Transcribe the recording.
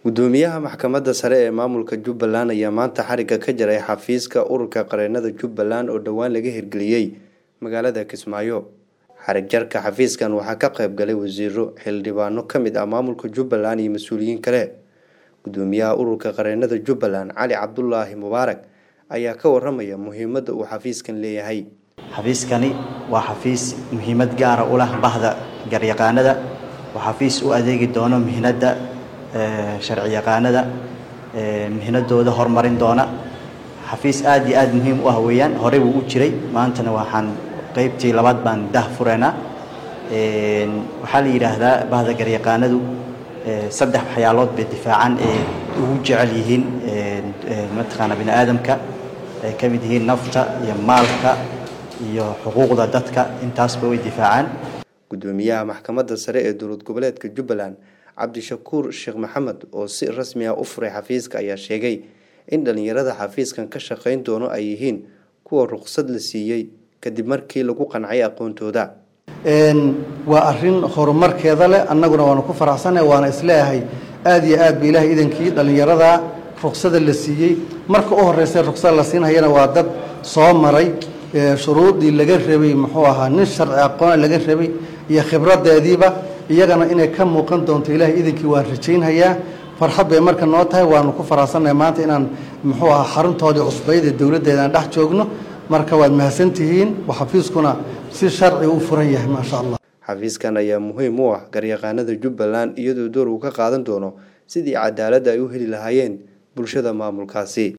gudoomiyaha maxkamadda sare ee maamulka jubbaland ayaa maanta xarigga ka jaray xafiiska ururka qareenada jubbaland oo dhowaan laga hirgeliyey magaalada kismaayo xarig jarka xafiiskan waxaa ka qayb galay wasiiro xildhibaano ka mid ah maamulka jubbaland iyo mas-uuliyiin kale gudoomiyaha ururka qareenada jubbaland cali cabdulaahi mubaarak ayaa ka waramaya muhiimadda uu xafiiskan leeyahay xafiiskani waa xafiis muhiimad gaara u leh bahda garyaqaanada waa xafiis u adeegi doono mihnadda sharci yaqaanada mihnadooda horumarin doona xafiis aad iyo aad muhiim u ah weeyaan horey wuu u jiray maantana waxaan qeybtii labaad baan dah fureynaa waxaa la yidhaahdaa bahda garyaqaanadu saddex waxyaalood bay difaacan ee ugu jecel yihiin mataqaana bini aadamka ay ka mid yihiin nafta iyo maalka iyo xuquuqda dadka intaasba way difaacaan gudoomiyaha maxkamadda sare ee dowlad goboleedka jubbaland cabdishakuur sheekh maxamed oo si rasmi ah u furay xafiiska ayaa sheegay in dhallinyarada xafiiskan ka shaqayn doono ay yihiin kuwa ruqsad la siiyey kadib markii lagu qancay aqoontooda waa arin horumarkeeda leh annaguna waanu ku faraxsannahay waana isleeyahay aada iyo aad ba ilaahay idankii dhallinyarada ruqsada la siiyey marka u horeysa ruqsada la siinhayana waa dad soo maray shuruudii laga rabay muxuu ahaa nin sharci aqoona laga rabay iyo khibradeediiba iyagana inay ka muuqan doonto ilaahay idankii waan rajaynhayaa farxad bay marka noo tahay waanu ku faraxsannahay maanta inaan muxuu ahaa xaruntoodii cusbayd ee dowladdeeda aan dhex joogno marka waad mahadsantihiin xafiiskuna si sharci u furan yahay maasha allah xafiiskan ayaa muhiim u ah garyaqaanada jubbaland iyadoo door uu ka qaadan doono sidii cadaaladda ay u heli lahaayeen bulshada maamulkaasi